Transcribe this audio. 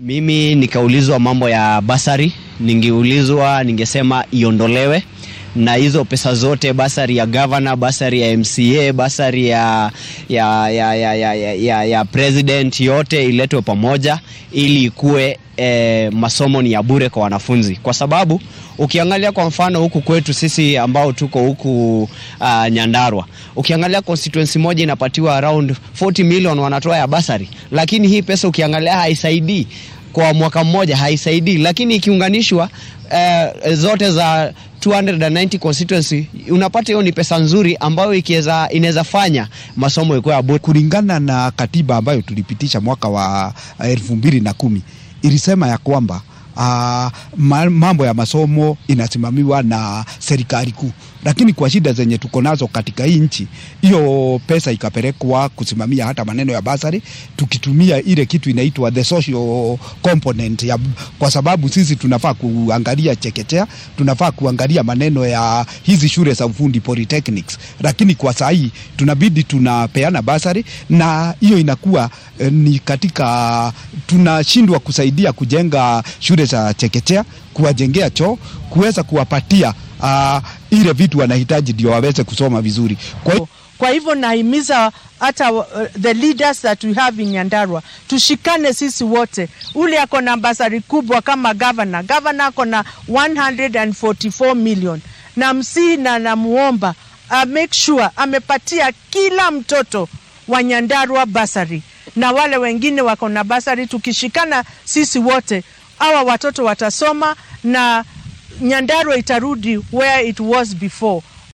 Mimi nikaulizwa mambo ya basari, ningeulizwa ningesema iondolewe na hizo pesa zote, basari ya governor, basari ya MCA, basari ya, ya, ya, ya, ya, ya, ya, ya president, yote iletwe pamoja ili ikuwe eh, masomo ni ya bure kwa wanafunzi, kwa sababu ukiangalia kwa mfano huku kwetu sisi ambao tuko huku uh, Nyandarua, ukiangalia constituency moja inapatiwa around 40 million wanatoa ya basari, lakini hii pesa ukiangalia haisaidii kwa mwaka mmoja, haisaidii, lakini ikiunganishwa uh, zote za 290 constituency unapata hiyo ni pesa nzuri ambayo ikiweza inaweza fanya masomo ikuwe ya bure. Kulingana na katiba ambayo tulipitisha mwaka wa elfu mbili na kumi ilisema ya kwamba uh, mambo ya masomo inasimamiwa na serikali kuu, lakini kwa shida zenye tuko nazo katika hii nchi, hiyo pesa ikapelekwa kusimamia hata maneno ya basari, tukitumia ile kitu inaitwa the social component ya, kwa sababu sisi tunafaa kuangalia chekechea, tunafaa kuangalia maneno ya hizi shule za ufundi polytechnics, lakini kwa saa hii tunabidi tunapeana basari na hiyo inakuwa eh, ni katika tunashindwa kusaidia kujenga shule za chekechea, kuwajengea choo, kuweza kuwapatia uh, ile vitu wanahitaji ndio waweze kusoma vizuri. Kwa hiyo Kwa hivyo nahimiza hata uh, the leaders that we have in Nyandarua tushikane sisi wote. Ule ako na basari kubwa kama governor, governor ako na 144 million, na msii na namuomba uh, make sure amepatia kila mtoto wa Nyandarua basari na wale wengine wako na basari. Tukishikana sisi wote, hawa watoto watasoma na Nyandarua itarudi where it was before.